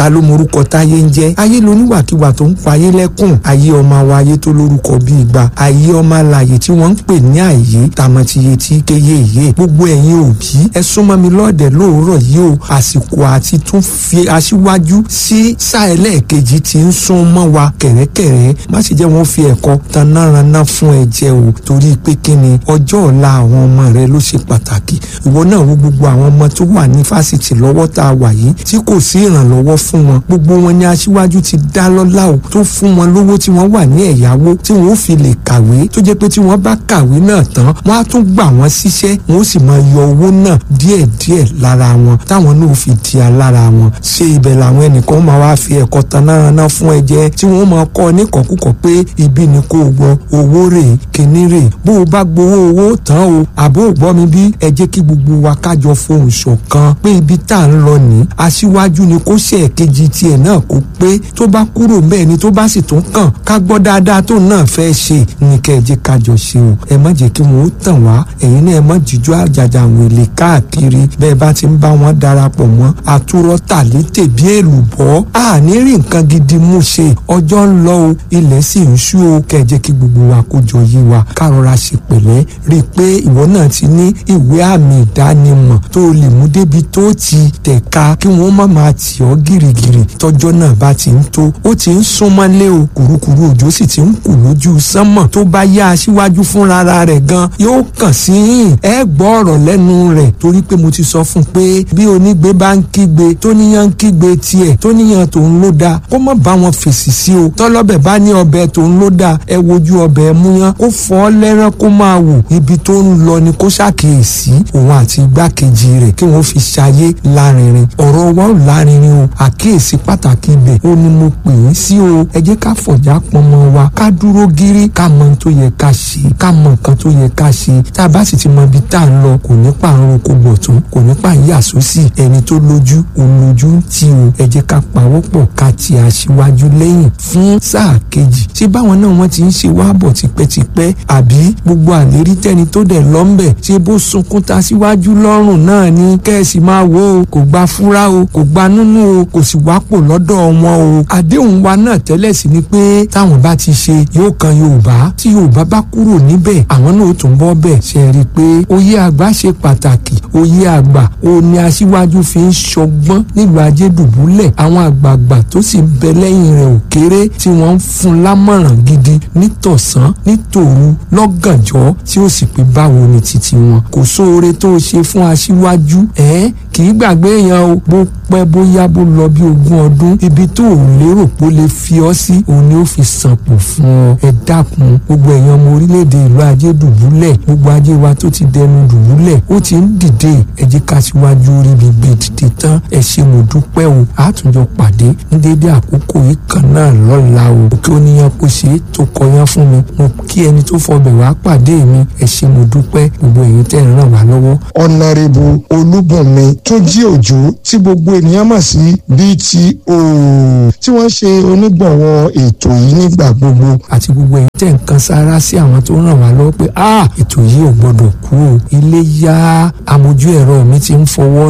ta ló morúkọ táyé ń jẹ́ ayé loníwàkiwà tó ń payé lẹ́kùn ayé ọmọ wa ayé tó lórúkọ bíi igba ayé ọmọ alàyè tí wọ́n ń pè ní àyè tàmọ̀tìyẹ tí kéye yé gbogbo ẹ̀yin òbí ẹ súnmọ́ mi lọ́ọ̀dẹ̀ lóòrọ̀ yìí o àsìkò àti tún fi aṣíwájú sí sáà ẹlẹ́ẹ̀kejì tí ń sún mọ́ wa kẹ̀rẹ́kẹ̀rẹ́ má sì jẹ́ wọ́n fi ẹ̀kọ́ tanáraná fún ẹ jẹ o torí pé kí ni ọjọ́ ọ̀la àwọn ọmọ rẹ ló ṣe pàtàkì ìwọ náà wo gbogbo àwọn ọmọ tó wà ní fásitì lọ́wọ́ tá a wà yìí tí kò sí ìrànlọ́wọ́ fún wọn gbogbo wọn ni aṣíwájú ti dá lọ́lá o tó fún wọn lówó tí wọ́n wà ní ẹ̀yáwó tí wọ́n ó fi lè kàwé tó jẹ́ pé tí wọ́n bá kàwé náà tán wọ́n á tún gbà wọ́n síṣẹ́ wọ́n ó sì máa yọ owó náà díẹ̀díẹ̀ lára wọn táwọn náà fi di alára wọn ṣé ibẹ̀ làwọn ẹnìkan máa wá fi ẹ̀kọ́ tanáraná fún ẹ jẹ tí wọ́n máa kọ́ ọ níkọ̀ọ́kùkọ̀ pé ibi ni kò gbọ́ owó rè kíní rè bó o bá gbowó owó tán o àbó ò gbọ́ mi bí ẹ jẹ́ kí gbogbo wa kájọ fohùn ṣọ̀kan pé ibi tá à ń lọ ní aṣíwájú ni kó ṣe ẹ̀kejì tiẹ̀ náà kó pé tó bá kúrò bẹ́ẹ̀ ni tó bá sì tún kàn ká gbọ́ dáadáa tó náà fẹ́ ṣe ní kẹ́ ẹ jẹ́ kájọ ṣe o ẹ má jẹ́ kí wọ́n ó tàn wá ẹ̀yin náà ẹ má jíjọ́ àjàjà wèlé káàkiri bẹ́ẹ̀ bá ti ń bá wọn darapọ̀ mọ́ àtúrọ̀ tàlétè bí èlùbọ́ àní rí nǹkan gidi mú ṣe ọjọ́ ń lọ o ilẹ̀ sì ń ṣú o kẹ́ ẹ jẹ́ kí gbogbo wa kó jọ yí wa ká rọra ṣe pẹ̀lẹ́ rí i pé ìwọ náà ti ní ìwé àmì ìdánimọ̀ tó o lè mú débi tó ti tẹ̀ka kí wọ́n má máa tì ọ́ gìrìgìrì tọ́jọ́ náà bá ti ń tó ó ti ń súnmọ́lé o kùrukùru òjò sì ti ń kù lójú sánmọ̀ tó bá yá aṣíwájú fúnra rẹ̀ gan yóò kàn sí yìn ẹ gbọ́ ọ̀rọ̀ lẹ́nu rẹ̀ torí pé mo ti sọ fún un pé bí onígbé bá ń kígbe tó níyàn ń kígbe tiẹ̀ tó níyàn tòun ló dáa kó má bá wọn fèsì sí o tọ́lọ́bẹ̀ bá ní ọbẹ̀ tòun ló dáa ẹ wojú ọbẹ̀ múyán kó fọ́ lẹ́rán kó máa wò ibi tó ń lọ ni kó ṣàkíyèsí òun àti igbákejì rẹ̀ kí wọ́n fi ṣayé lárinrin ọ̀rọ̀ wa ò lárinrin o àkíyèsí pàtàkì ibẹ̀ ó ní mo pè é sí o ẹ jẹ́ ká fọ̀já pọnmọ wa ká dúró gírí ká mọ ohun tó yẹ ká ṣe ká mọ nǹkan tó yẹ ká ṣe tá a bá sì ti mọ ibi tá à ń lọ kò ní pààrọ̀ kó gbọ̀tún kò ní pààyà sósì ẹni tó lójú òun lójú ń tì o ẹ jẹ́ ká pawọ́pọ̀ ká ti aṣíwájú lẹ́yìn fún sáà kejì ṣé báwọn náà wọ́n ti ń ṣe wá bọ̀ tipẹ́tipẹ́ àbí gbogbo àlérí tẹ́ni tó dẹ̀ lọ́ńbẹ̀ ṣé bó sunkún ta síwájú lọ́rùn náà ni kẹ́ẹ̀sì máa wo o kò gba fúra o kò gba nínú o kò sì wápò lọ́dọ̀ wọn o àdéhùn wa náà tẹ́lẹ̀ sí ni pé táwọn bá ti ṣe yóò kan Yorùbá tí Yorùbá bá kúrò níbẹ̀ àwọn náà ó tún bọ́ bẹ̀ ṣe rí i pé oyè àgbà ṣe pàtàkì oyè àgbà ó ní aṣíwájú fi ń ṣọgbọ́n nílùú ajédùbúlẹ̀ àwọn àgbààgbà tó sì ń bẹ lẹ́yìn rẹ̀ ò kéré tí wọ́n ń fún lámọ̀ràn gidi nítọ̀sán nítòru lọ́gànjọ́ tí ó sì pé báwo ni títí wọn kò sóore tó ṣe fún aṣíwájú ẹ̀ kì í gbàgbé èèyàn o bó pẹ́ bóyá bó lọ bí ogún ọdún ibi tó ò lérò pé ó lè fi ọ́ sí òun ni ó fi sànpò fún ọ ẹ dákun gbogbo èèyàn ọmọ orílẹ̀-èdè ìlú ajé dùbúlẹ̀ gbogbo ajé wa tó ti dẹnu dùbúlẹ̀ ó ti ń dìde ẹ jẹ́ ká síwájú orí mi gbé dìde tán ẹ ṣe mo dúpẹ́ o àtúnjọ pàdé ní dédé àkókò yìí kan náà lọ́la o kí oníyan kò ṣe é tó kọyán fún mi mo kí ẹni tó fọbẹ̀ wá pàdé mi ẹ ṣe mo dúpẹ́ gbogbo èyí tẹ́ ń ràn wá lọ́wọ́. ọ̀nàrẹ́bù olúbùnmi tó jí òjò tí gbogbo ènìyàn mọ̀ sí BTO tí wọ́n ṣe onígbọ̀wọ́ ètò yìí nígbà gbogbo. àti gbogbo èyí tẹ̀ ń kan sára sí àwọn tó ràn wá lọ́wọ́ pé ètò yìí ò gbọ́dọ̀ kú o ilé yá amójú ẹ̀rọ mi ti ń fọwọ́